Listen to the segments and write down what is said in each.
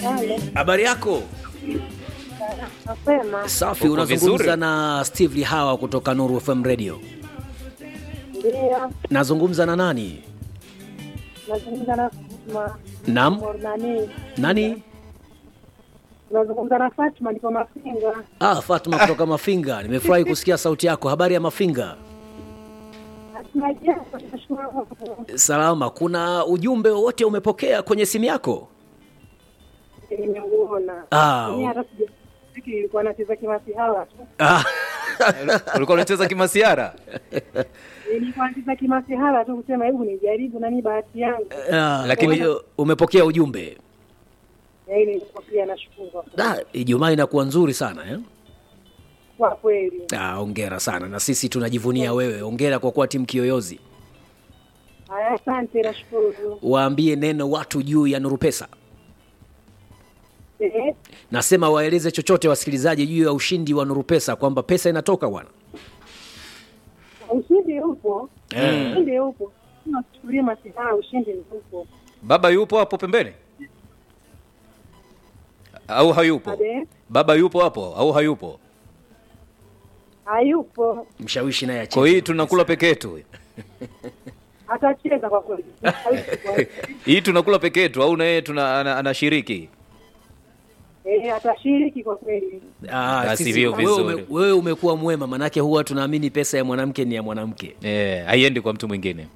Halo, Habari yako? mapema Safi, Uko unazungumza vizuri? na Steve Lihawa kutoka Nuru FM Radio. ndio Nazungumza na nani? nazungumza na Fatma Naam. nani, Nani? nazungumza na Fatma, niko Mafinga. Ah, Fatma kutoka Mafinga. Nimefurahi kusikia sauti yako. Habari ya Mafinga? Hatuna jambo, tunashukuru Mungu. Salama. Kuna ujumbe wowote umepokea kwenye simu yako? Nimeuona Ah, Mimi hata sija- lakini nilikuwa nacheza kimasihala tu, Ah, ulikuwa unacheza kimasiara nilikuwa nacheza kimasihala tu kusema hebu nijaribu nani bahati yangu, ah, Lakini- kwa hiyo umepokea ujumbe. na hili nilipokea, nashukuru Da, Ijumaa inakuwa nzuri sana eh? kwa kweli. Ah, hongera sana na sisi tunajivunia wewe. Hongera kwa kuwa timu kiyoyozi. Haya, asante, nashukuru. Waambie neno watu juu ya Nuru Pesa. Eh, Nasema waeleze chochote wasikilizaji juu ya ushindi wa Nuru Pesa kwamba pesa inatoka bwana. ushindi upo, Eh. ushindi upo, nasichukulia masihala, ushindi upo. baba yupo hapo pembeni au hayupo Ade, baba yupo hapo au hayupo hayupo, Mshawishi naye acheze. kwa hii tunakula peke yetu atacheza kwa kweli. Hayupo. hii tunakula peke yetu au naye tuna ana- anashiriki Eh, atashiriki kwa kweli. Ah, Basi sisi- vio wewe vizuri. ume- wewe umekuwa mwema, manake huwa tunaamini pesa ya mwanamke ni ya mwanamke. eh, haiendi kwa mtu mwingine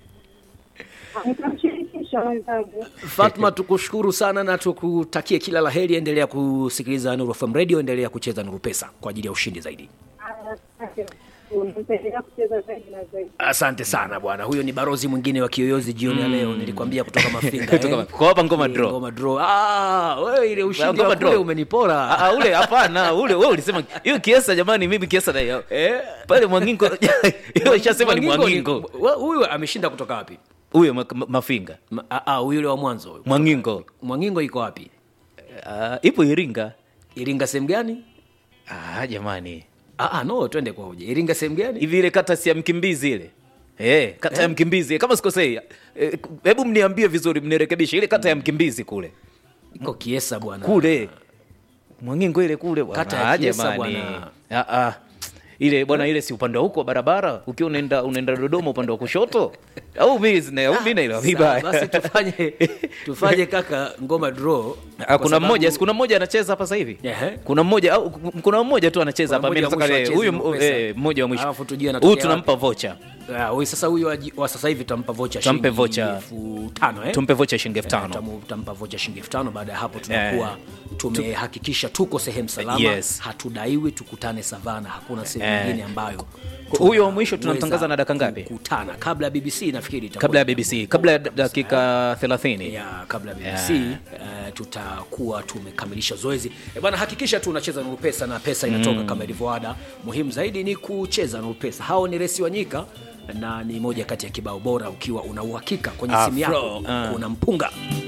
Nitamshirikisha mwenzangu. Fatma, tukushukuru sana na tukutakie kila la heri. Endelea kusikiliza Nuru FM Radio, endelea kucheza Nuru Pesa kwa ajili ya ushindi zaidi. Haya, asante. Nitaendelea kucheza zaidi na zaidi. Asante sana bwana. Huyo ni barozi mwingine wa kiyoyozi jioni ya leo, nilikwambia kutoka Mafinga. Kutoka- eh? kwa hapa ngoma Ile draw. Ngoma draw. Ah, wewe ile ushindi Ngoma wa kule draw. umenipora. Ah, ah, ule hapana ule wewe ulisema hiyo kiesa jamani mimi kiesa na hiyo Eh? pale mwangingo hiyo ishasema ni mwangingo wa- Huyu ameshinda kutoka wapi? huyo ma- ma- mafinga Ma- ah, ah, huyu yule wa mwanzo. huyu. mwangingo Mwangingo iko wapi? Ah, ipo iringa Iringa sehemu gani? ah, jamani Ah, ah, no, twende kwa hoja. Iringa sehemu gani? hivi ile kata si ya mkimbizi ile Eh, kata ya mkimbizi kama sikosei Eh, hebu mniambie vizuri mnirekebishe ile kata ya mkimbizi kule Iko Kiesa bwana. kule mwangingo ile kule bwana. Kata ya Ah, Kiesa jamani. bwana. Ah, ah. ile bwana ile si upande wa huko wa barabara ukiwa unaenda unaenda dodoma upande wa kushoto au mimi zina- au mimi naelewa Sawa, vibaya Basi tufanye tufanye kaka ngoma draw. Ah, kwa kuna sababu- mmoja si kuna mmoja anacheza hapa sasa hivi Ehe. kuna mmoja au kuna mmoja tu anacheza Kuna hapa mimi mmoja wa nataka mwisho le- huyu acheze Nuru eh, Pesa. mmoja wa mwisho Alafu tujue anatokea huyu tunampa vocha Ah, huyu sasa huyu wa, wa sasa hivi tutampa vocha Tumpe shilingi vocha. elfu tano eh? tumpe vocha shilingi elfu Eh, tano tamu- Tutampa vocha shilingi elfu tano. Baada ya hapo tunakuwa tumehakikisha tuko sehemu salama, Yes. hatudaiwi tukutane savana, hakuna sehemu Eh. nyingine ambayo Huyo wa mwisho tunaweza tunamtangaza na dakika ngapi? Kukutana kabla ya BBC nafikiri itakuwa kabla ya bbc kabla ya dakika 30 ya kabla ya BBC eh, tutakuwa tumekamilisha zoezi e bwana, hakikisha tu unacheza Nuru Pesa na pesa inatoka kama ilivyoada. Muhimu zaidi ni kucheza Nuru Pesa. Hao ni Resi Wanyika na ni moja kati ya kibao bora ukiwa una uhakika kwenye simu yako Afro, ah. kuna mpunga